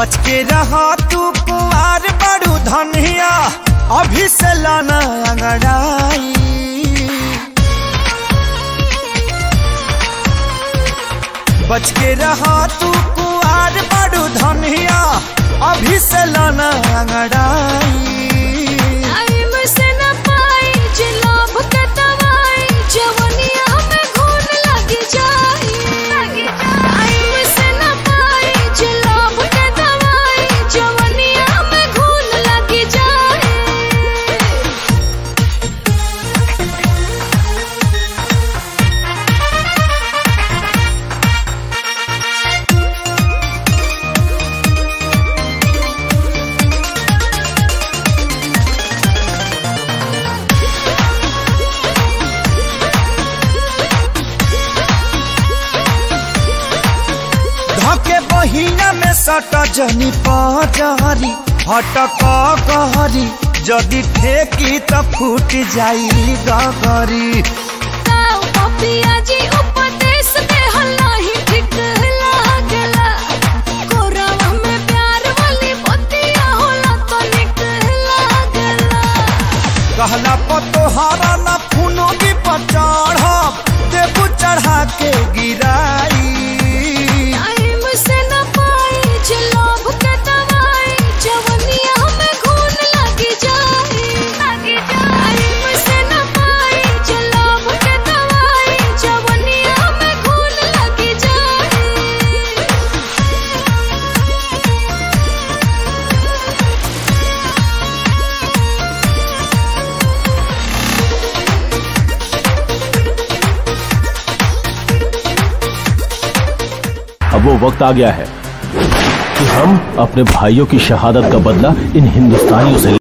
बच के रहा तू कुआर बड़ू धनिया अभी से लाना अंगड़ाई बच के रहा तू कुआर बड़ू धनिया अभी से लाना अंगड़ाई टाइम से न पाई जे लोभ के दवाई जवनिया में घून लग जाई टाइम से न पाई जे लोभ के दवाई जवनिया में घून लग जाई धके बहिना में सट जनी पजहरी हटक कहरी जदि ठेकी त फूट जाई गगरी ताऊ पपिया जी उपदेश दे हल्ला ही ठीक लागला कोरावा में प्यार वाली बतिया होला तो निक लागला कहला पतोहारा न फूनो भी पचढ़ देबू चढ़ा के गिराई टाइम से न पाई जे लोभ के दवाई जवनिया में घून लग जाई टाइम से न पाई जे लोभ के दवाई जवनिया में घून लग जाई अब वो वक्त आ गया है कि हम अपने भाइयों की शहादत का बदला इन हिंदुस्तानियों से